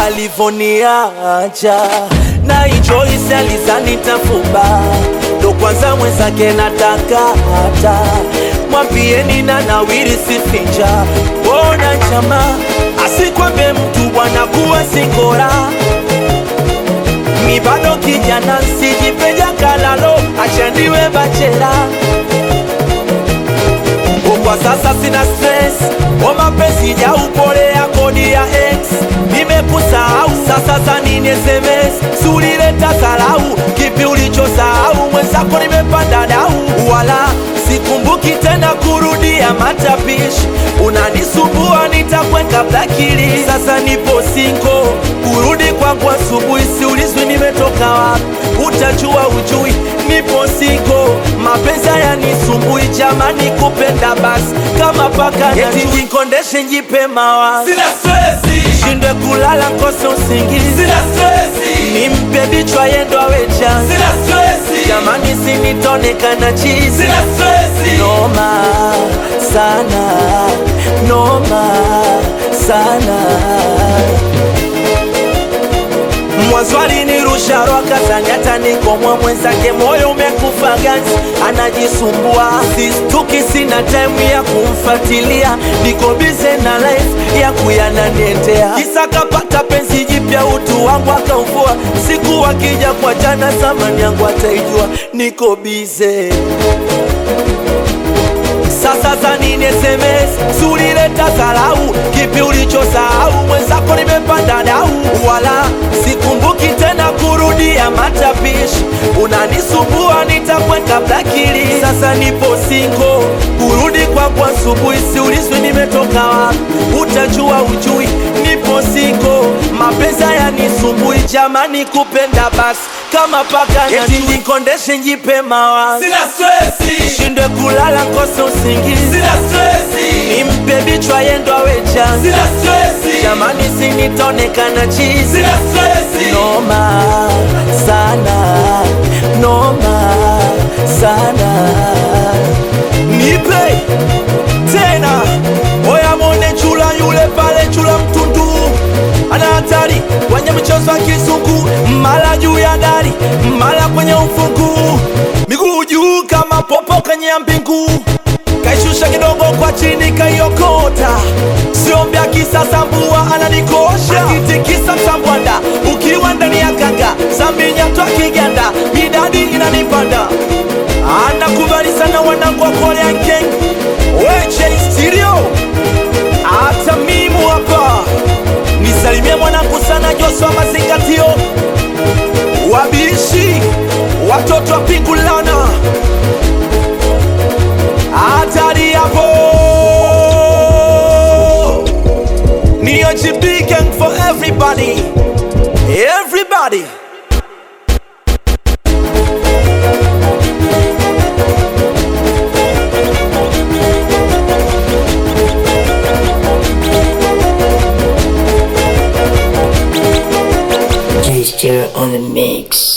alivoniacha na Joyce alizani tafuba ndo kwanza mwenzake nataka hata mwambieni na nawiri sifinja bona chama asikwambe mtu bwana kuwa singora mi bado kijana sijipeja kalalo achandiwe bachela kwa sasa sina stress o mapenzi ya upole ya kodi ya ex nimekusahau sasa za nini sms sulileta salau kipi ulichosahau mwenzako nimepanda dau wala sikumbuki tena kurudia matapishi unanisumbua nitakweka blakili sasa nipo singo kurudi kwangu asubuhi siulizwi nimetoka wapi utajua ujui nipo singo mapenzi yanisumbui jamani kupenda basi kama paka eti nikondeshe njipe mawazo Sina stresi, shindwe kulala kose usingizi sina stresi, nimpe bichwa yendo awe chanzi sina stresi, jamani sinitonekana chizi sina stresi. noma sana noma sana mwanzwali ni rusharwa kazanyata nikomwa mwenzake moyo umekufa ganzi anajisumbua sistuki sina taimu ya kumfatilia niko bize na life ya kuyananiendea kisa kapata penzi jipya utu wangu akauvua siku wakija kwa jana zamani yangu ataijua niko bize sasa za nini SMS sulileta salau kipi ulichosahau mwenzako nimepanda dau wala sikumbuki tena kurudia matapishi unanisumbua nitakweka blakili sasa nipo singo kurudi kwangu asubuhi siulizwi nimetoka wapi utajua ujui nipo singo mapenzi yanisumbui jamani kupenda basi kama paka eti nikondeshe njipe mawazo Sina stresi, shindwe kulala kose usingizi sina stresi, nimpe bichwa yendo awe chanzi sina stresi, jamani sinitonekana chizi sina stresi. noma sana noma sana nipe tena oya mone chula yule pale chula mtundu ana hatari kwenye michezo ya kizungu mara juu ya dari mara kwenye ufungu miguu juu kama popo kwenye mbingu kaishusha kidogo kwa chini kaiokota siombya kisasa mbua ananikosha akitikisa msambwanda ukiwa ndani ya kanga saminyatwa kiganda midadi inanipanda anakubali sana wanangu wa Korean Gang weche stereo hata mimu hapa nisalimie mwanangu sana Joshua mazingatio wabishi watoto wa pingulana hatari hapo ni OGB gang for everybody everybody Gesture on the mix.